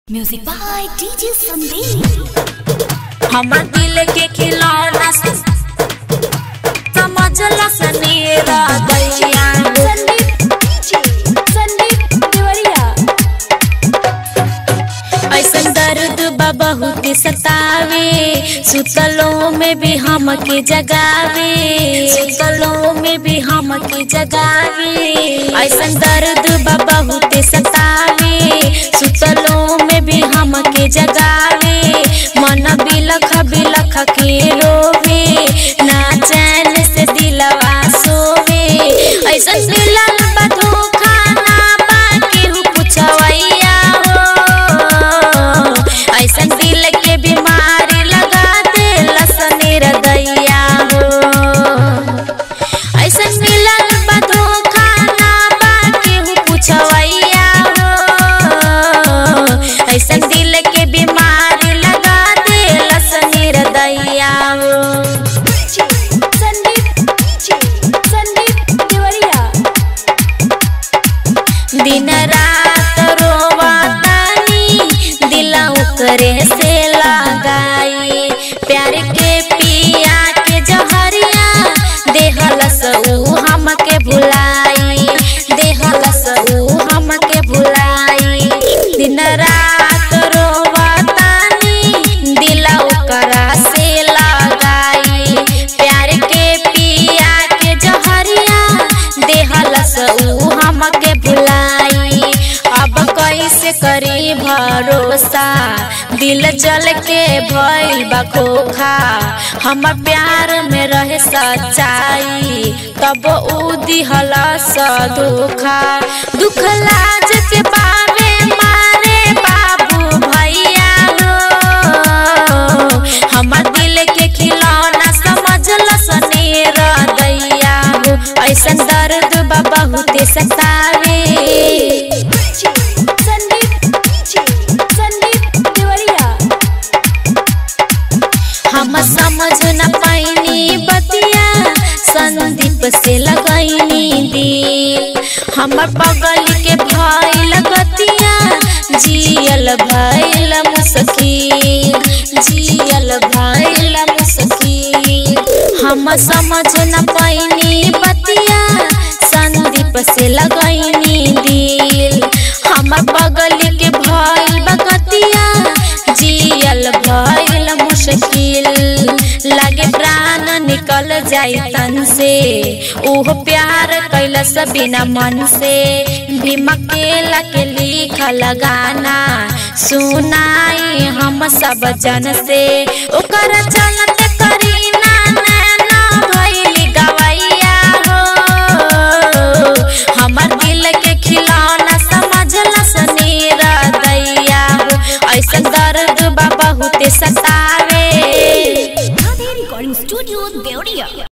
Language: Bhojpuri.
म्यूजिक बाय डीजे संदीप हमर दिल के खिलौना से समझला सनेरा दैया संदीप डीजे संदीप देवरिया ऐसन दर्द बा बहुत सतावे सुतलों में भी हमके जगावे सुतलों में भी हमके जगावे ऐसन दर्द बा बहुत सतावे सुतलों में भी हमके जगावे मन बिलख बिलख के रोवे ना चैन से दिलवा सोवे ऐसन मिलल बा धोखा ना बा केहू पुछवैया हो ऐसन दिल के बीमारी लगा दे लसनेर दैया हो ऐसन मिलल बा धोखा ना बा केहू पुछवैया हो ऐसन दिल के बीमारी लगा दे लसनेर दैया हो डीजे संदीप डीजे संदीप देवरिया दिन रात रोवातानी दिला करे से लगाई प्यार के पिया के जहरिया देहलस ऊ हमके भुलाई देहलस ऊ हमके भुलाई दिन रात रोवातानी दिला करा से लगाई प्यार के पिया के जहरिया देहलस ऊ हमके भुलाई अब कैसे करी भरोसा दिल जल के भइल बा खोखा हमर प्यार में रहे सच्चाई तब ऊ दिहलस धोखा दुख लाज के पावे मारे बाबू भैया हो हमर दिल के खिलौना समझलस नेर दैया हो ऐसन दर्द बा बहुते सतावे डीजे संदीप डीजे संदीप देवरिया हम समझ न पाइनी बतिया संदीप से लगैनी दिल हमर बगल के भइल गतिया जियल भइल मुश्किल जियल भइल मुश्किल हम समझ न पाइनी बतिया संदीप से लगैनी दिल हमर बगल के भइल बगतिया जियल भइल मुश्किल लागे प्राण निकल जाई तन से ओह प्यार कैलस बिना मन से भीम अकेला के लिखल गाना सुनाई हम सब जन से ओकर चलत करीना नैना भइली गवैया हो हमर दिल के खिलौना समझलस नीर दैया हो ऐसन दर्द बा बहुते सतावे राधे रिकॉर्डिंग स्टूडियो देवरिया